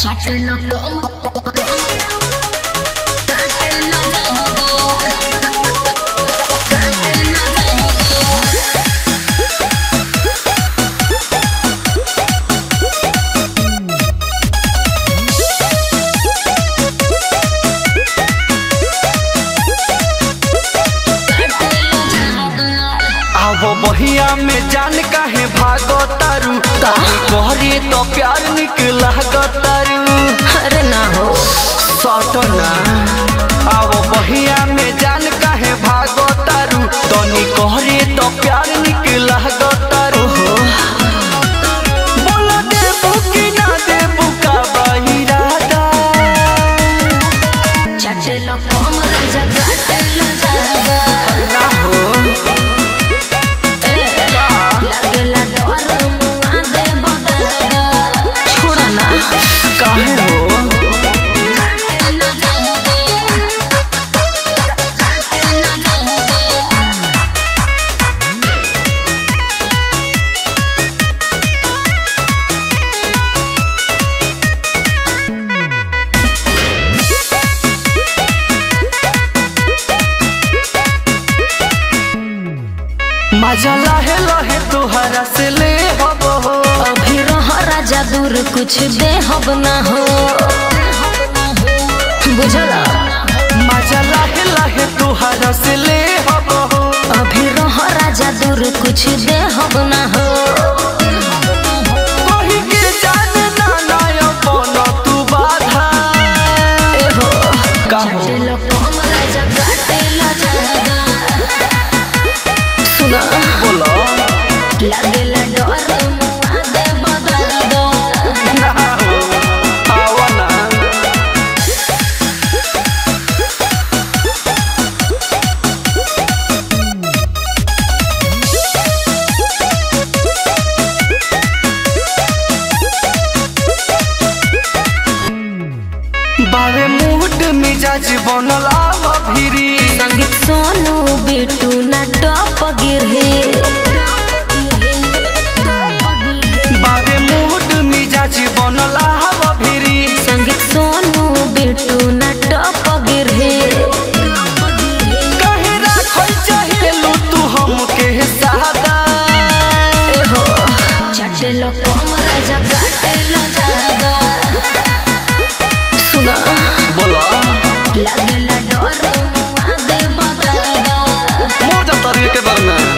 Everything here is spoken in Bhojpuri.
Chatelo como Cátelo como Cátelo como आवो बहिया में जान काहे भागो तारू कहरे तो प्यार निकला तारू अरे ना हो सटना आवो बहिया में जान काहे भागो तारू तनी कहरे तो प्यार निकला तारू बोला देबू कि ना देबू का बहिरादा Chatelo como raja Cátelo जागा ना हो लागेला डर मुआ दे बगागा छोड़ा ना काहे हो Cátelo जागा Cátelo जागा मजा लहे लहे तोहरा से ले हबो हो अभी रह राजा दूर कुछ दे हब ना हो बुझला मजा लहे लहे तोहरा से ले हबो हो अभी रह राजा दूर कुछ दे हब ना हो कही के जान ना नायो कोनो तू बाधा ए हो काहो चलो कम राजा काटेला जागा सुना बोलो लागेला डर मुआ दे बगागा ना हो आवा ना बारे मूड मिजाज बनल आव भिरी संगीत सोनू बिटू ना टप गिरहे बारे मूड मिजाज बनल आव भिरी संगीत सोनू बिटू ना टप गिरहे कहे राखल चाहेलू तू हमके सादा एहो चटेलो कम राजा काटेलो जागा सुना बोलो लागेला डर मुआ दे बगागा मोजा तरीके के बरना